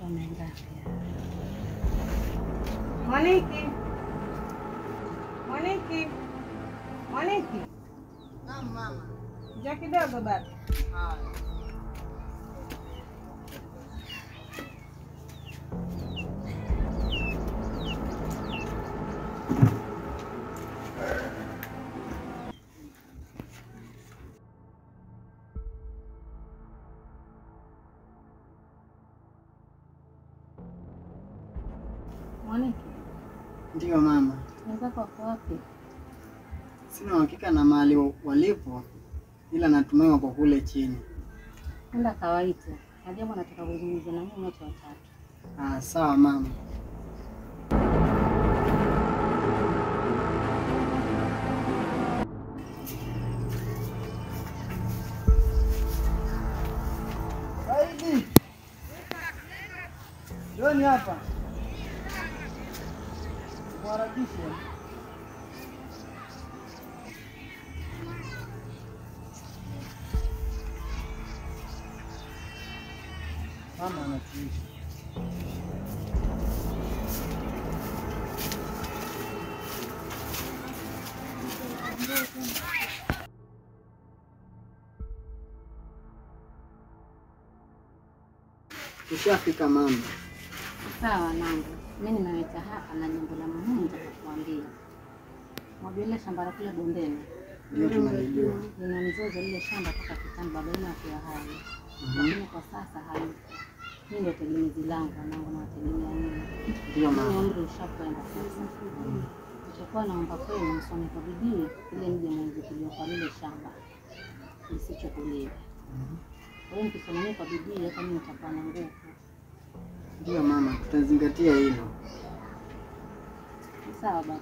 Watoto wamengapi? Mwaniki, Mwaniki, Mwaniki, Naam mama. njoo kidogo baba. Haya. Mwaniki, Ndiyo mama, wenzako wako wapi? sina uhakika na mahali walipo, ila natumai wako kule chini. Enda kawaite. Najua nataka kuzungumza na nyinyi wote watatu. Ah, sawa mama. Saidi, njoni hapa, mharakishe. Mama anatuishi. Tushafika mama. Sawa nangu, mi nimeweta hapa na jambo la muhimu nitakuambia. Mwajua ile shamba la kule bondeni Ndio tunalijua. lina mzozo lile shamba toka kitambo, baba yenu akiwa hai, Mhm. lakini kwa sasa hayupo. Hii ndio tegemezi langu, wanangu nawategemea nini. Ndio Mimi mama. umri ushakwenda sasa. Nitakuwa naomba kwenu msome kwa bidii ili mje mweze kujua kwa lile shamba lisichukuliwe. Kwa hiyo mkisomania kwa bidii, hata mimi nitakuwa na nguvu. Ndio mama, tutazingatia hilo. Sawa baba.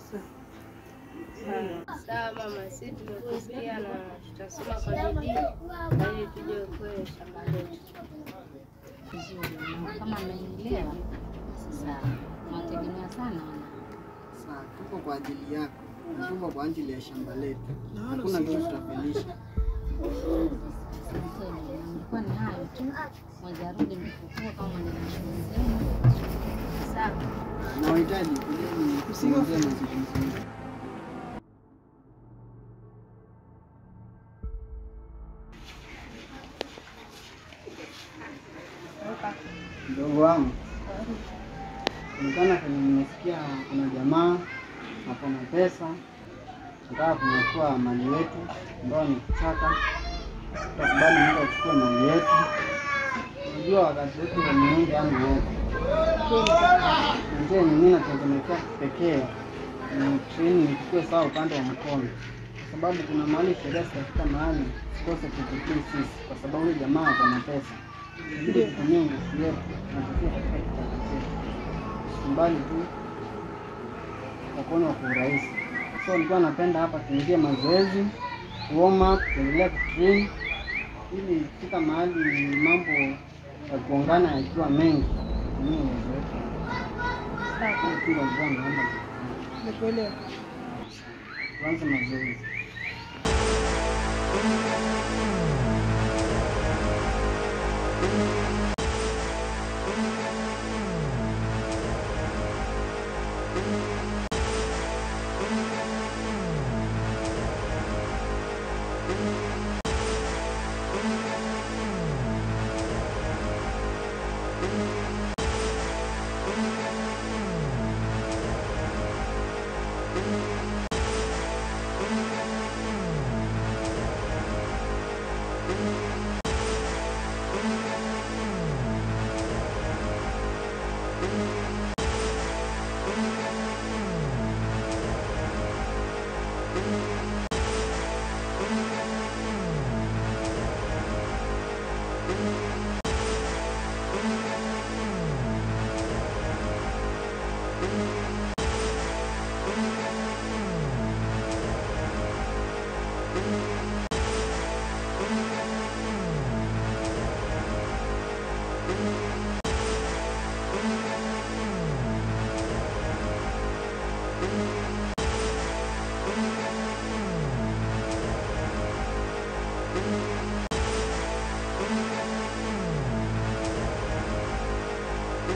Sawa mama, sisi tumekusikia na tutasoma kwa bidii ili tuje kwenye shamba letu. Vizuri mwanangu, kama mmenielewa sawa. Nawategemea sana wana. Sawa, tuko kwa ajili yako, na tuko kwa ajili ya shamba letu. Hakuna kitu tutafelisha. Asanteni, na nilikuwa ni hayo tu. Mwezi arudi mkifukua kama mwenye shughuli zenu. Sawa. Na wahitaji kujeni kusingizie mazungumzo yetu. Mdogo wangu, kulingana kwenye nimesikia kuna jamaa ako na pesa nataka kunyakua mali yetu ambayo ni kichaka. Tutakubali muda uchukue mali yetu. Unajua wakati wetu wa Mungu ana wote. Njia nyingine natengenezea kipekee ni treni nichukue sawa upande wa mkono, kwa sababu kuna mahali sheria zitafika mahali sikose kututii sisi, kwa sababu yule jamaa ako na pesa. Ili tutumie nguvu yetu na tufie katika kichaka chetu, tusimbali tu mkono wa urahisi. So nilikuwa napenda hapa tuingie mazoezi, warm up, tuendelea kutrain ili kufika mahali mambo ya kuongana yakiwa mengi tutumie uwezo wetu. Hiyo tu ndio nilikuwa naomba Nikuelewa. tuanze mazoezi.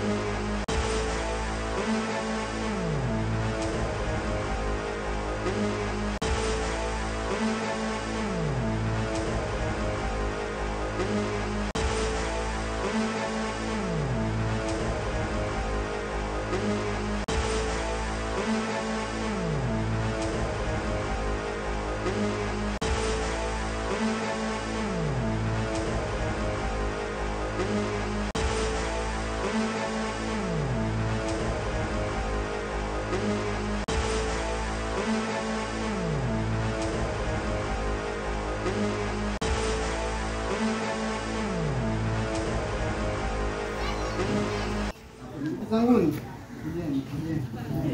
Zanguni. Kujeni, kujeni.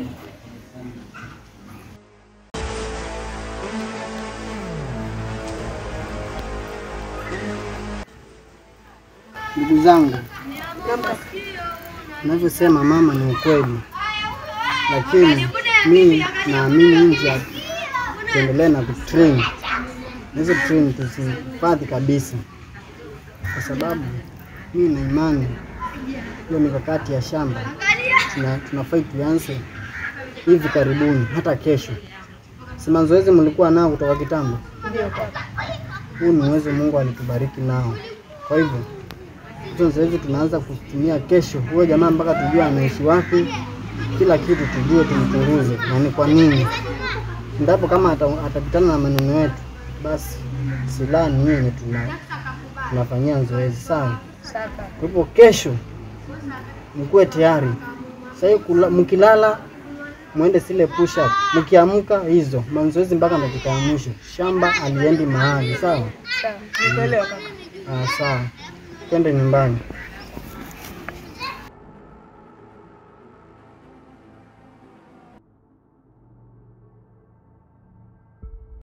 Ndugu zangu, navyosema mama ni ukweli, lakini mimi naamini nje tuendelee na kutrain na hizo train tusihifadhi kabisa, kwa sababu mimi na imani hiyo mikakati ya shamba tuna, tunafai tuanze hivi karibuni, hata kesho. Si mazoezi mlikuwa nao kutoka kitambo? Huu ni uwezo Mungu alitubariki nao. Kwa hivyo hizo zoezi tunaanza kutumia kesho. Huyo jamaa mpaka tujue anaishi wapi, kila kitu tujue, tumchunguze na ni kwa nini. Endapo kama ata- atapitana na maneno yetu, basi silaha ni hiyo yenye tuna tunafanyia zoezi, sawa? Sawa. Kwa hivyo kesho mkuwe tayari. Sasa hiyo kula- mkilala mwende zile push up, mkiamka hizo mazoezi mpaka dakika ya mwisho. Shamba aliendi mahali, sawa? Sawa. Nikuelewa kaka. Ah, sawa, twende nyumbani.